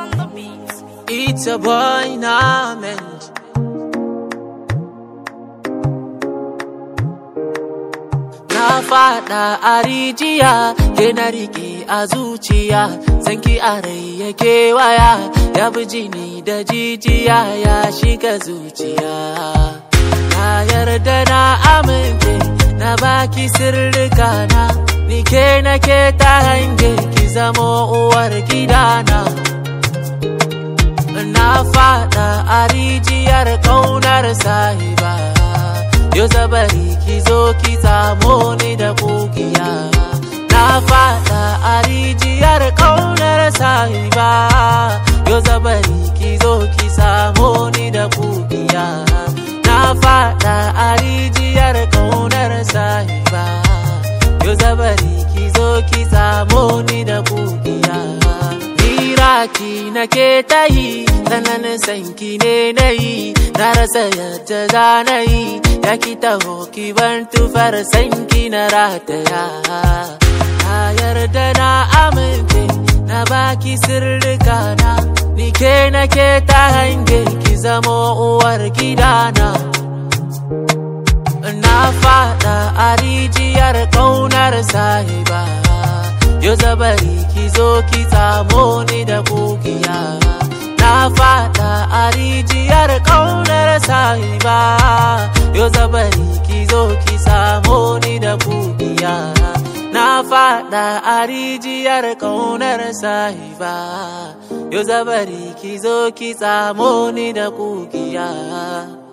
on the beat. It's a boy Nament. Na fada a rijiya, ke na rike a zuciya, sanki a rai ya kewaya, ya bi jini da jijiya ya shiga zuciya. Na yarda na amince, na baki sirrika na, ni ke na ke ta hange ki zamo uwar gidana. na fada a rijiyar kaunar sahiba yau zabari ki zo ki samo ni da kugiya na fada a rijiyar kaunar sahiba yau zabari ki zo ki samo ni da kugiya na fada a rijiyar kaunar sahiba yau zabari ki zo ki samo ni da kugiya Iraki na ke ta yi, tsananin sanki ne na yi, na rasa yadda za na yi, ya ki taho ki ban tufar sanki na rataya. Na yarda na amince, na baki sirrika na, ni ke na ke ta hange ki zamo uwar gidana. Na fada a rijiyar ƙaunar sahiba. Yau zabari ki zo ki samo ni da kugiya Na fada a rijiyar ƙaunar sahiba Yau zabari ki zo ki samo ni da kugiya Na fada a rijiyar ƙaunar sahiba Yau zabari ki zo ki samo ni da kugiya